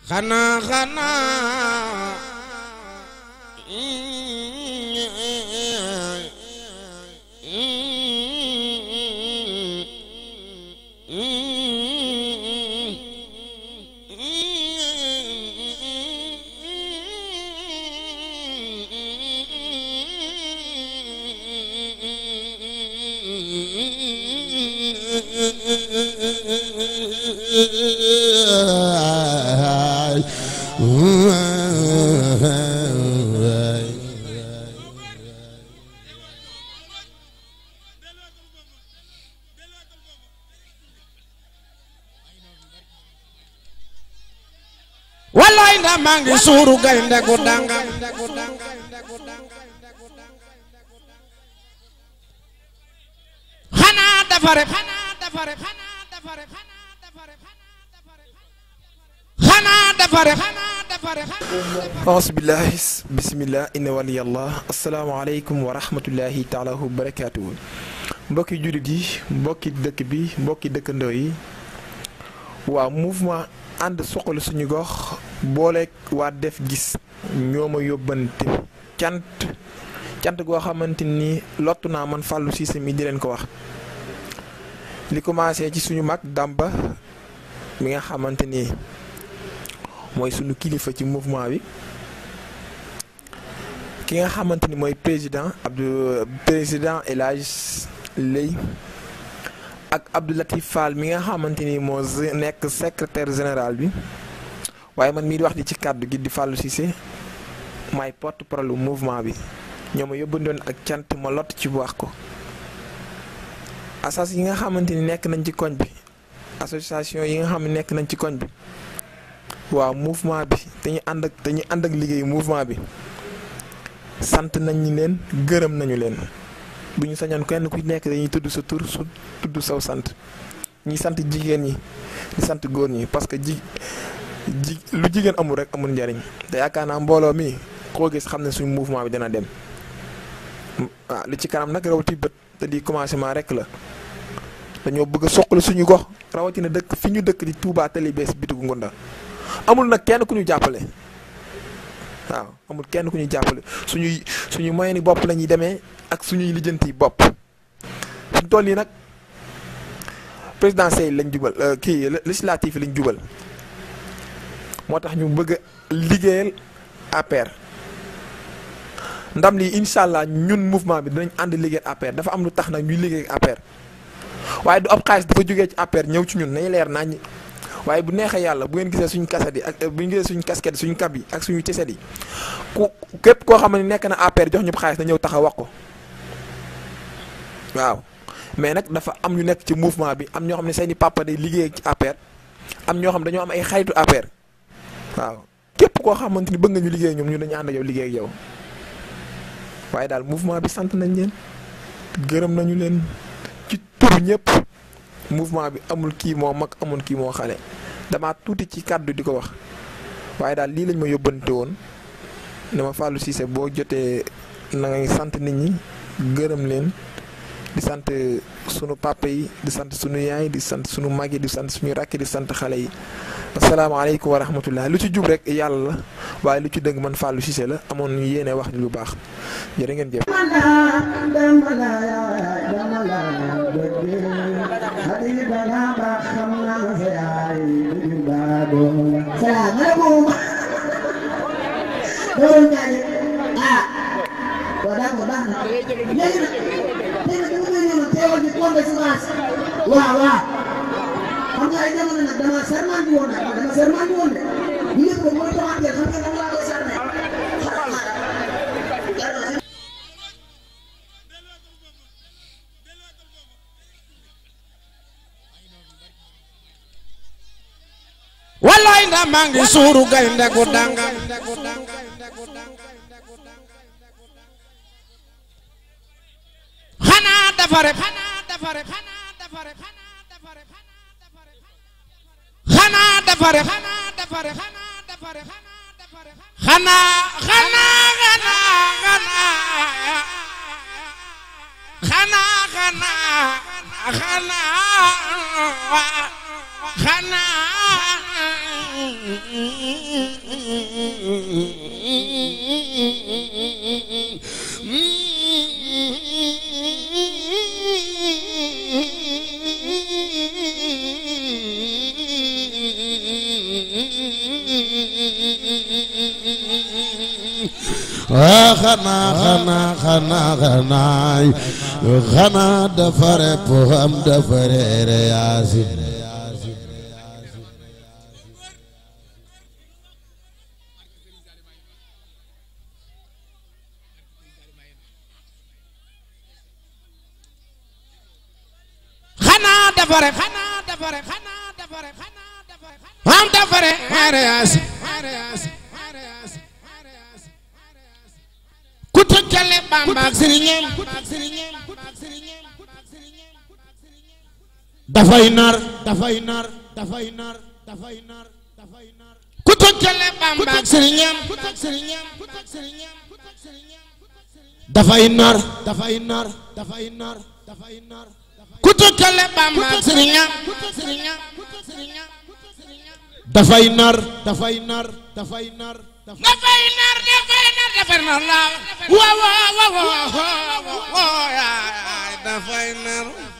xanaa xanaa wallaay ndax maa ngi suuru gaynde gu danga xanaa dafa ref xanaa dafa ref xanaa dafa ref xanaa dafa ref xanaa dafa ref ausbillahi bisimillah inna waliyallah asalaamaaleykum wa rahmatullahi taala wa barakaatuhu mbokki jullit yi mbokki dëkk bi mbokki dëkkandoo yi waaw mouvement ànd suqali suñu gox booleeg waa def gis ñoo ma yóbbante cant cant goo xamante ni lottu naa man Fallou Cissé mi di leen ko wax li commencé ci suñu mag Damba mi nga xamante ni mooy suñu kilifa ci mouvement bi ki nga xamante ni mooy président Abdou président El Hadj Lay ak Abdou Latif Fall mi nga xamante ni moo nekk secrétaire général bi waaye man mii di wax di ci kàddu gi di Fallou Cissé maay porte parole mouvement bi ñoo ma yóbbandoon ak cant ma lott ci wax ko asas yi nga xamante ni nekk nañ ci koñ bi association yi nga xam ne nekk nañ ci koñ bi waaw mouvement bi dañuy ànd ak dañuy ànd ak liggéeyu mouvement bi sant nañ ñi leen gërëm nañu leen bu ñu sañoon kenn ku nekk dañuy tudd sa tur su tudd saw sant ñi sant jigéen ñi di sant góor ñi parce que ji ji lu jigéen amul rek amul njariñ te yaakaar naa mbooloo mi koo gis xam ne suñu mouvement bi dina dem waaw li ci kanam nag rawati bët te di commencement rek la dañoo bëgg a soqali suñu gox rawatina dëkk fi ñu dëkk di Touba Tali bees bitigu Ngunda amul nag kenn ku ñu jàppale waaw amul kenn ku ñu jàppale suñuy suñu moyen ni bopp la ñuy demee ak suñuy lijjanti bopp suñ toll yi nag présidentielle lañ jubal kii législatif lañ jubal moo tax ñu bëgg a liggéeyal APR ndam lii incha allah ñun mouvement bi dinañ ànd liggéeyal APR dafa am lu tax nag ñuy liggéey APR waaye du ab xaalis dafa jógee ci APR ñëw ci ñun nañu leer nañ waaye bu neexee yàlla bu ngeen gisee suñu kaset yi ak bu ngeen gisee suñu casquette suñu kab yi ak suñu tiset yi ku képp koo xam ne nekk na APR jox ñu xaalis na ñëw taxaw wax ko waaw mais nag dafa am ñu nekk ci mouvement bi am ñoo xam ne seeni papa day liggéey ci APR am ñoo xam dañoo am ay xaritu APR waaw képp koo xamante ni bëgg nga ñu liggéey ñoom ñu dañu ànd ak yow liggéey ak yow waaye daal mouvement bi sant nañ leen gërëm nañu leen ci tur ñëpp mouvement bi amul kii moo mag amul kii moo xale dama tuuti ci kàddu di ko wax waaye daal lii lañ ma yóbbante woon ne ma Fallou Cissé boo jotee na ngay sant nit ñi gërëm leen di sant sunu papa yi di sant sunu yaay di sant sunu mag yi di sant suñu rakk di sant xale yi asalaamaaleykum wa rahmatullah lu ci jub rek yàlla la waaye lu ci dëgg man Fallou Cissé la amoon ñu yéene wax lu baax jërë ngeen jëf. salaamaaleykum. loolu ñaari ah. waaw d'accord baax na léegi nag léegi nag dama ñëw teewal ci compte semence. waaw waaw. xam nga ay jamono nag dama serment bi woon nag dama serment bi woon de. bu njëkk ba mooy toxante xam nga dama laa koy serment. wallaay ndax maa ngi suuru gaynde gu danga xanaa dafa ref xanaa dafa ref xanaa dafa ref xanaa dafa ref xanaa dafa ref xanaa dafa ref xanaa dafa ref xanaa xanaa xanaa xanaa xanaa xanaa xanaa ah xanaa xanaa xanaa xanaay xanaa dafa rep am dafa reere yaasin xanaa dafare xanaa dafare xanaa dafare xanaa dafare am dafare arias ku tëkkale Bamba ak sëriñam dafay nar dafay nar dafay nar dafay nar dafay nar ku tëkkale Bamba ak sëriñam dafay nar dafay nar dafay nar dafay nar ku tëkkale Bamba ak sëriñam dafay nar dafay nar dafay nar dafay nar dafay nar dafay nar la waaw waaw waaw waaw waaw dafay nar